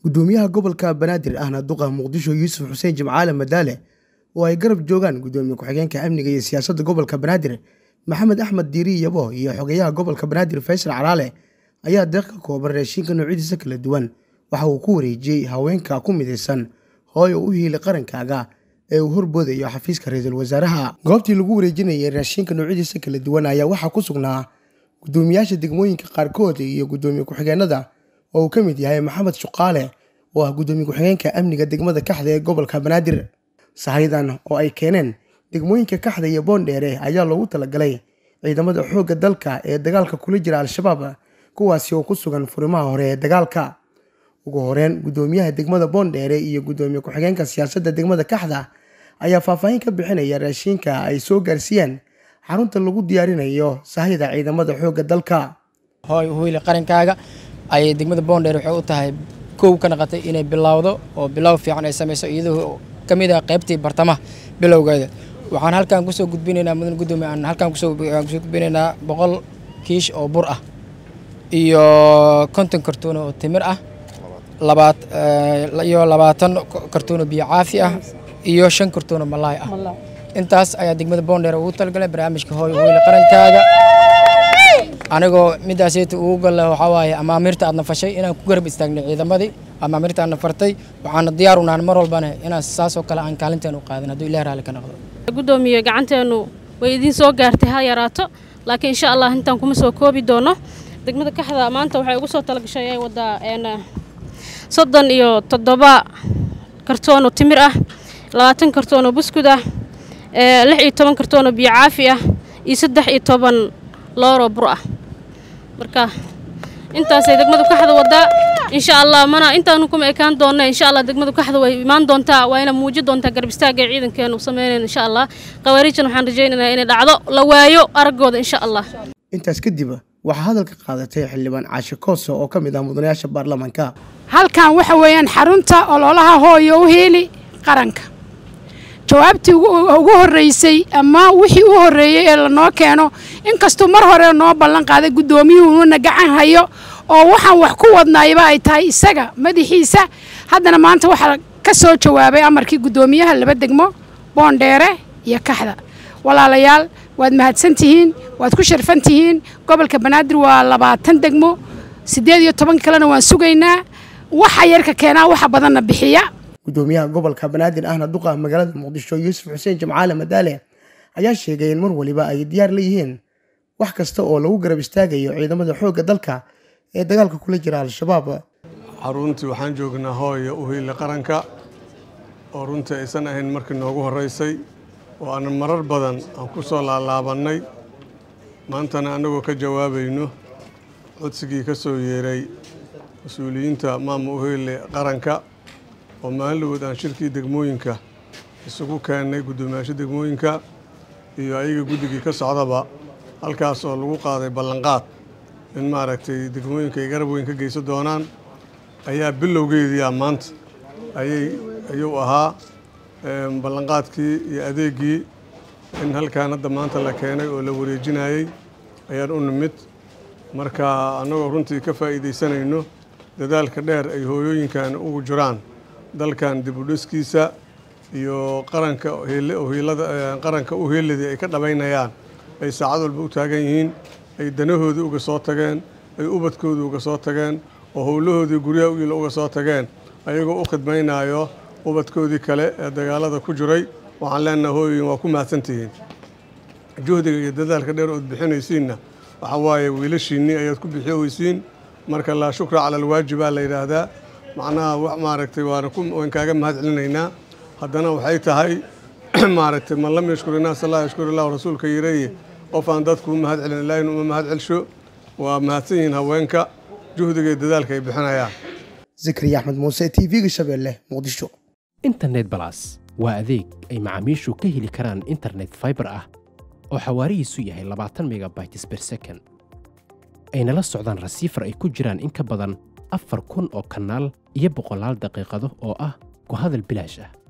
gudoomiyaha gobolka banaadir ahna duqa muqdisho yuusuf xuseen jimcaale madaale oo ay garab joogaan gudoomiye ku-xigeenka amniga iyo siyaasadda gobolka banaadir maxamed axmed diiri yabo iyo xogeyaha gobolka banaadir faysal calaale ayaa deeq ka kooban raashinka noocyadiisa kala duwan waxa uu ku wareejiyey haweenka ku midaysan hooyo u hiili qarankaaga ee uu horboodayo xafiiska ra-iisul wasaaraha goobtii lagu wareejinayay raashinka noocyadiisa kala duwan ayaa waxaa ku sugnaa gudoomiyaasha degmooyinka qaarkood iyo gudoomiye ku-xigeenada oo uu ka mid yahay maxamed shuqaale oo ah gudoomiye ku-xigeenka amniga degmada kaxda ee gobolka banaadir sahaydan oo ay keeneen degmooyinka kaxda iyo boondheere ayaa loogu talagalay ciidamada xoogga dalka ee dagaalka kula jira al-shabaab kuwaasi oo ku sugan furimaha hore ee dagaalka ugu horeyn gudoomiyaha degmada boondheere iyo gudoomiye ku-xigeenka siyaasadda degmada kaxda ayaa faahfaahin ka bixinaya raashinka ay soo gaarsiiyeen xarunta lagu diyaarinayo sahayda ciidamada xoogga dalka hooy uhuyli qarankaaga ayay degmada boondheer waxay u tahay kow ka naqatay inay bilowdo oo bilow fiican ay samayso iyadoo ka mid ah qaybtii bartamaha bilowgeeda waxaan halkan kusoo gudbinaynaa mudan gudoomiye aan halkan kusoo gudbinaynaa boqol kiish oo bur ah iyo konton kartuun oo timir ah labaat iyo labaatan kartuun oo biyo caafi ah iyo shan kartuun oo malaay ah intaas ayaa degmada boondheer ugu talagalay barnaamijka hooy uhuyli qarankaaga anigoo midaaseyta ugu galle waxaa waaye amaamirta aadna fashay inaan ku garab istaagnay ciidamadii amaamirta aadna fartay waxaana diyaar u nahan mar walbana inaan saasoo kale aan kaalinteen u qaadin hadduu ilaah raalli ka noqdo gudoomiye gacanteennu way idiin soo gaartay ha yaraato laakiin insha allah intaan kuma soo koobi doono degmada kaxda maanta waxay ugu soo talagashay ay wadaa soddon iyo toddoba kartoonoo timir ah labaatan kartoonoo buskud ah lix iyo toban kartoonoo biyo caafi ah iyo saddex iyo toban looroo bur ah marka intaasay degmadu kaxda wadaa insha allah mana intaanu kuma ekaan doonna insha allah degmadu kaxda way imaan doontaa wayna muuji doontaa garab istaagga ciidankeenu sameynayno insha allah qawaariijana waxaan rajaynaynaa inay dhacdo la waayo araggooda insha allah intaas kadib waxaa hadalka qaadatay xildhibaan caashe kooso oo ka mid ah mudanayaasha baarlamaanka halkan waxa weeyaan xarunta ololaha hooyo u heeli qaranka jawaabtii ugu horreysay ama wixii u horreeyey ee lanoo keeno inkastuu mar hore noo ballan qaaday guddoomiyuhuuna gacan hayo oo waxaan wax ku wadnaayba ay tahay isaga madaxiisa haddana maanta waxaa ka soo jawaabay amarkii guddoomiyaha laba degmo boondheere iyo kaxda walaalayaal waad mahadsan tihiin waad ku sharfan tihiin gobolka banaadir waa labaatan degmo siddeed iyo toban kalena waan sugaynaa waxa yarka keenaa waxa badanna bixiya gudoomiyaha gobolka banaadir ahna duqa magaalada muqdisho yuusuf xuseen jimcaale madaale ayaa sheegay in mar waliba ay diyaar la yihiin wax kasta oo lagu garab istaagayo ciidamada xoogga dalka ee dagaalka kula jira al-shabaab xaruntii waxaan joognaa hooya uhiile qaranka oo runtii aysan ahayn markii noogu horreysay oo aanan marar badan aan ku soo laalaabannay maantana annagoo ka jawaabayno codsigii ka soo yeeray mas-uuliyiinta maama uhiile qaranka oo maalinlawood aan shirkii degmooyinka isugu keennay guddoomiyaasha degmooyinka iyo ayaga guddigii ka socdaba halkaas oo lagu qaaday ballanqaad in maaragtay degmooyinka ay garab weyn ka geysan doonaan ayaa bilowgeediia maanta ayay ayuu ahaa ballanqaadkii iyo adeeggii in halkaan hadda maanta la keenay oo la wareejinayey ayaan u nimid marka annagoo runtii ka faa'iidaysanayno dadaalka dheer ay hooyooyinkan ugu jiraan dalkan dibudhiskiisa iyo qaranka hiilada qaranka u heeladii ay ka dhabaynayaan ay saacad walba u taagan yihiin ay danahoodii uga soo tageen ay ubadkoodii uga soo tageen oo howlahoodii guryaha u yila uga soo tageen ayagoo u khidmaynayo ubadkoodii kale ee dagaalada ku jiray waxaan leenaha hooyoyin waa ku mahadsantihiin juhdiga iyo dadaalka dheer ood bixinaysiinna waxaa waaye wiilashiinnii ayaad ku bixiyoweysiin marka laa shukra cala alwaajibaa la yidhaahdaa macnaha maaragtay waana waan kaaga mahad celinaynaa haddana waxay tahay maaragtay man lam yashkur innaas allah yashkur illahu rasuulka yireeye qof aan dadku u mahad celin ilaahin uma mahad celsho waa mahadsan yihiin haweenka juhdiga iyo dadaalka ay bixinayaan zakariya axmed muuse t v-ga shabeelle muqdisho internet balas waa adeeg ay macaamiishu ka heli karaan internet faibar ah oo xawaarihiisu yahay labaatan megabytes ber second ayna la socdaan rasiifar ay ku jiraan in ka badan afar kun oo kanaal iyo boqolaal daqiiqado oo ah ku hadal bilaash ah